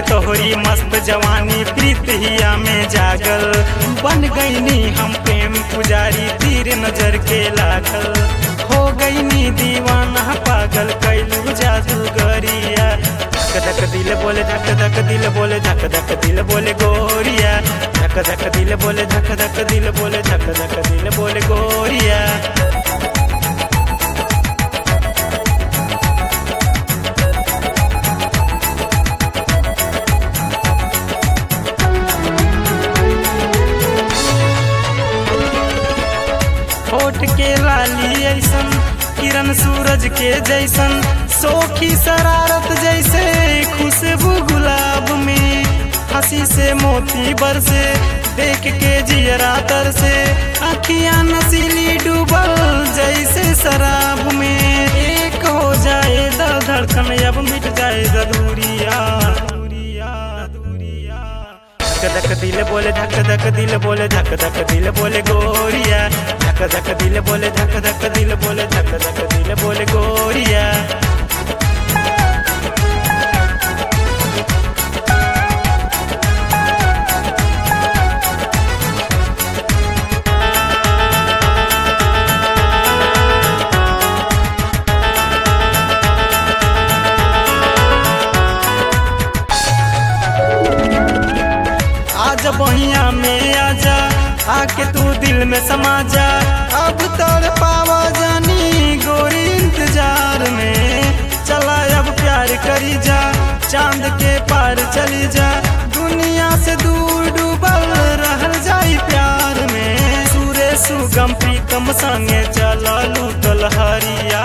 तोहरी मस्त जवानी प्रीत हिया में जागल बन गईनी हम प्रेम पुजारी तीर नजर के लागल हो गईनी दीवाना पागल कैलू जादूगरिया धक धक दिल बोले धक धक दिल बोले धक धक दिल बोले गोरिया धक धक दिल बोले धक धक दिल बोले धक धक दिल बोले गोरिया होठ के लाली ऐसन किरण सूरज के जैसन सोखी शरारत जैसे खुशबू गुलाब में हंसी से मोती बरसे देख के जियरा तर से अखियां नसीली डूबल जैसे शराब में एक हो जाए द धड़कन अब मिट जाए द दूरिया दूरिया दूरिया धक धक दिल बोले धक धक दिल बोले धक धक दिल बोले गोरिया धक धक दिल बोले धक धक दिल बोले धक धक दिल बोले गोरिया आज बहिया में आजा आके तू दिल में समा जा अब तड़ पावा जानी गोरी इंतजार में चला अब प्यार करी जा चांद के पार चली जा दुनिया से दूर डूबल रहल जाई प्यार में सूर्य सुगम प्रीतम संगे चला लूटल हरिया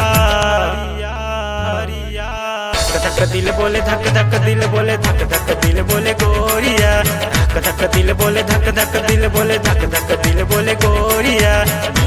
हरिया धक धक दिल बोले धक धक दिल बोले धक धक दिल बोले गोरिया धक धक दिल बोले धक धक दिल बोले धक धक दिल बोले गोरिया